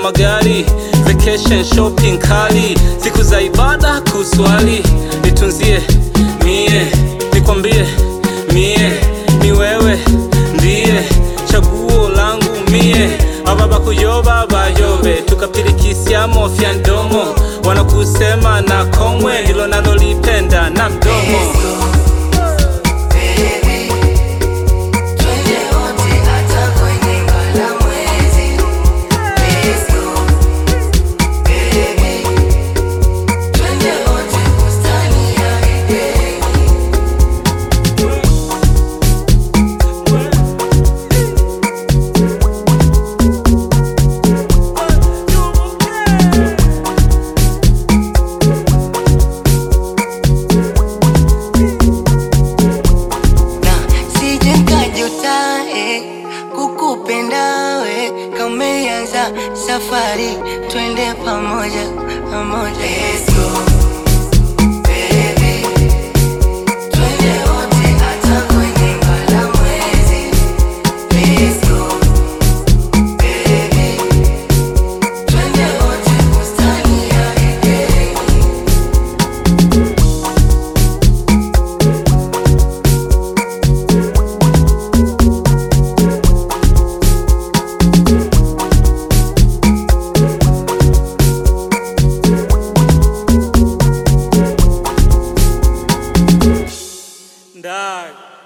magari vacation shopping kali siku za ibada kuswali nitunzie mie nikwambie mie ni wewe ndiye chaguo langu mie ababa kuyoba bayobe tukapirikisiamo fya ndomo wanakusema na komwe ndilo nalolipenda na mdomo Twende wote hata kwenye ngala mwezi. Let's go, baby. Twende wote bustani ya Edeni. na sije nkajuta eh, kukupenda we kameanza safari twende pamoja pamoja Let's go, baby. Twende wote hata kwenye ngala mwezi. Let's go, baby. Twende wote bustani ya Edeni. ndani